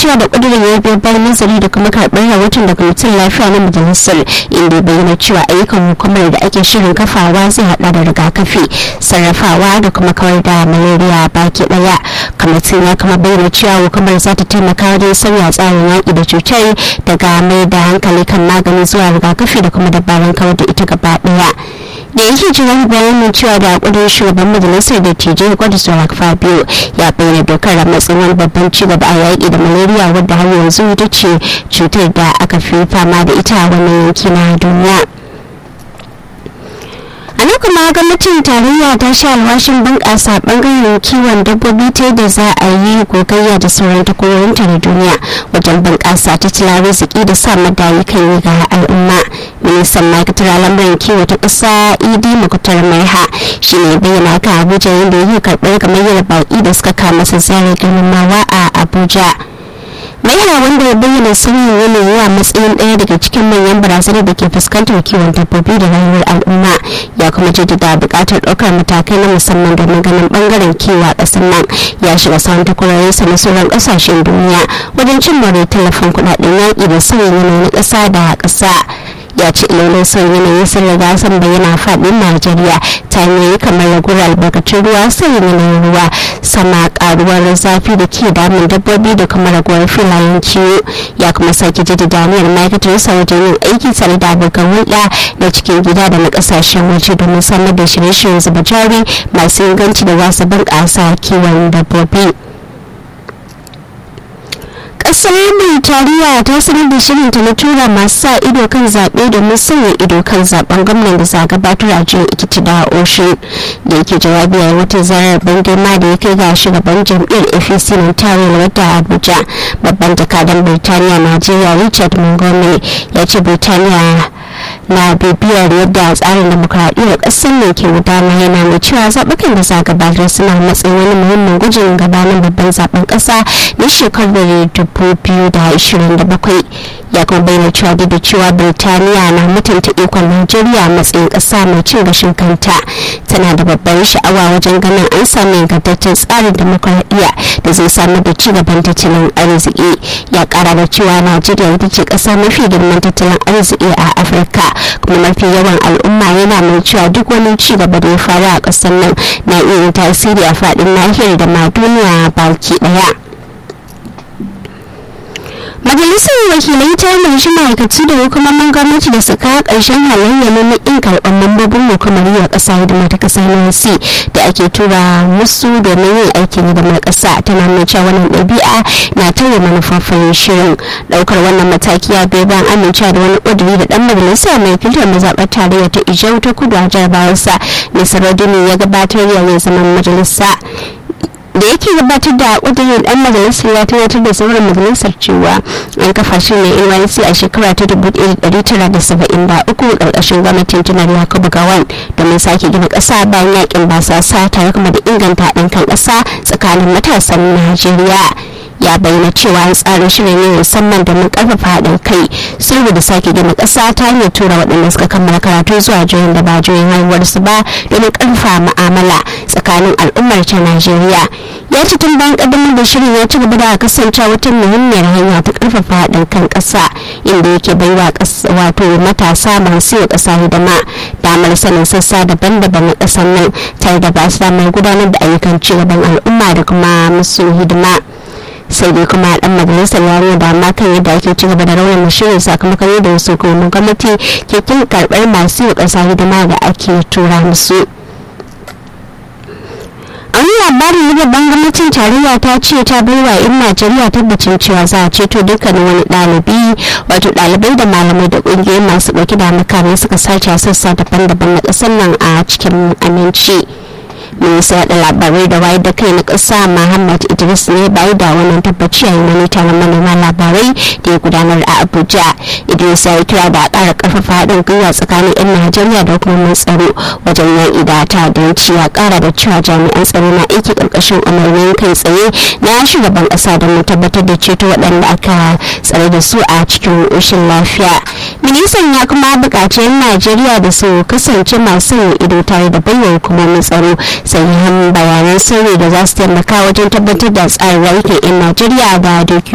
cewa da ƙudurin ya biyo bayan nazari da kuma karɓar rahoton da kwamitin lafiya na majalisar inda ya bayyana cewa ayyukan hukumar da ake shirin kafawa zai haɗa da rigakafi sarrafawa da kuma kawar da malaria baki ɗaya kwamitin ya kuma bayyana cewa hukumar za ta taimaka wajen sauya tsarin yaƙi da cutar daga mai da hankali kan magani zuwa rigakafi da kuma dabarun kawar da ita gaba ɗaya da yake jiran bayanin cewa da kudin shugaban majalisar da tijai gwada surak fabio ya bayyana dokar a matsayin wani babban cigaba a yaƙi da malaria wadda har yanzu ita ce cutar da aka fi fama da ita a wannan yanki na duniya a nan kuma gwamnatin tarayya ta sha alwashin bunƙasa ɓangaren kiwon dabbobi ta yadda za a yi gogayya da sauran takwarorinta na duniya wajen bunƙasa tattalin arziki da sa madayi kan yi ga al'umma ministan ma'aikatar al'amuran kiwo ta ƙasa idi makutar maiha shi ne bayyana haka abuja yadda yake karɓar gamayyar baƙi da suka kama su zare girmamawa a abuja maiha wanda ya bayyana sauyin yanayi a matsayin ɗaya daga cikin manyan barazanar da ke fuskantar kiwon dabbobi da rayuwar al'umma ya kuma jaddada buƙatar ɗaukar matakai na musamman domin ganin ɓangaren kiwo a ƙasar nan ya shiga sauran takwarorinsa na sauran ƙasashen duniya wajen cin more tallafin kuɗaɗen yaƙi da sauyin yanayi na ƙasa da ƙasa ya ce ilolin sauyin yanayi sun riga sun bayyana faɗin najeriya ta hanyoyi kamar raguwar albarkacin ruwa sauyin yanayin ruwa sama karuwar zafi da ke damun dabbobi da kuma raguwar filayen kiwo ya kuma sake jaddada aniyar ma'aikatar sa wajen yin aiki tare da abokan hulɗa na cikin gida da na ƙasashen waje domin samar da shirye-shiryen zuba jari masu inganci da za su bunƙasa kiwon dabbobi. kasar Birtaniya ta sanar da shirinta na tura masu sa ido kan zaɓe domin sanya ido kan zaben gwamnan da za gabatar a jihar Ekiti da Oshin da yake jawabi a wata zarar ban girma da ya kai ga shugaban jam'iyyar APC na tarin wadda Abuja babban jakadan Birtaniya Najeriya Richard Montgomery ya ce Birtaniya na bibiyar yadda tsarin demokuraɗiyyar ƙasar ne ke gudana yana mai cewa zaɓukan da za gabatar suna matsayin wani muhimmin gujin gabanin babban zaben ƙasa na shekarar 2027 ya kuma bayyana cewa duk da cewa birtaniya na mutunta ikon najeriya a matsayin ƙasa mai cin gashin kanta tana da babbar sha'awa wajen ganin an sami ingantaccen tsarin demokuraɗiyya da zai samar da ci gaban tattalin arziki ya ƙara da cewa najeriya ita ce ƙasa mafi girman tattalin arziki a afirka kuma mafi yawan al'umma yana mai cewa duk wani ci gaba da ya faru a ƙasar nan na iya yin tasiri a faɗin nahiyar da ma duniya baki ɗaya. majalisar wakilai ta umarci ma'aikaci da hukumomin gwamnati da su kawo ƙarshen halayya na in karɓar mambobin hukumar yi wa ƙasa hidima ta ƙasa na da ake tura musu domin yin aikin hidimar ƙasa tana mai cewa wannan ɗabi'a na tauye manufofin shirin ɗaukar wannan mataki ya bai bayan amincewa da wani ƙuduri da ɗan majalisa mai filtar mazaɓar tarayya ta ijau ta kudu a jarabawarsa mai saradini ya gabatar yayin zaman majalisa da yake gabatar da kudirin dan majalisar ya tunatar da sauran majalisar cewa an kafa shi ne NYC a shekara ta 1973 karkashin gwamnatin janar Yakubu Gawan domin sake gina kasa bayan yakin basasa tare kuma da inganta haɗin kan kasa tsakanin matasan Najeriya. ya bayyana cewa an tsara shirin ne musamman domin karfafa haɗin kai sulhu da sake gina ƙasa ta hanyar tura waɗanda suka kammala karatu zuwa jihohin da ba jihohin haihuwarsu ba domin karfafa mu'amala tsakanin al'ummar ta najeriya ya ce tun bayan ƙaddamar da shirin ya ci gaba da kasancewa wata muhimmiyar hanya ta karfafa haɗin kan ƙasa inda yake baiwa wato matasa masu yi ƙasa hidima damar sanin sassa daban-daban na ƙasar nan tare da ba su damar gudanar da ayyukan cigaban al'umma da kuma musu hidima. sai dai kuma dan majalisar ya nuna dama kan yadda ake ci gaba da raunin shirin sakamakon yadda wasu hukumomin gwamnati ke kin karbar masu yi kasa hidima da ake tura musu a wani labarin na babban gwamnatin tarayya ta ce ta bai wa 'yan najeriya tabbacin cewa za a ceto dukkanin wani ɗalibi wato ɗalibai da malamai da ƙungiyoyi masu ɗauki da makamai suka sace a sassa daban-daban na ƙasar nan a cikin aminci. minista da labarai da wayar da kai na ƙasa muhammad idris ne bai da wannan tabbaci a wani taron manema labarai da ya gudanar a abuja idris ya yi kira da ƙara ƙarfafa haɗin gwiwa tsakanin 'yan najeriya da hukumomin tsaro wajen yaƙi da ta'addanci ya ƙara da cewa jami'an tsaro na aiki ƙarƙashin umarnin kai tsaye na shugaban ƙasa don tabbatar da ceto waɗanda aka tsare da su a cikin ƙoshin lafiya ministan ya kuma buƙaci 'yan najeriya da su kasance masu yin ido tare da bayyana hukumomin tsaro sahihan bayanan sirri da za su taimaka wajen tabbatar da tsarin rayukan 'yan najeriya da doki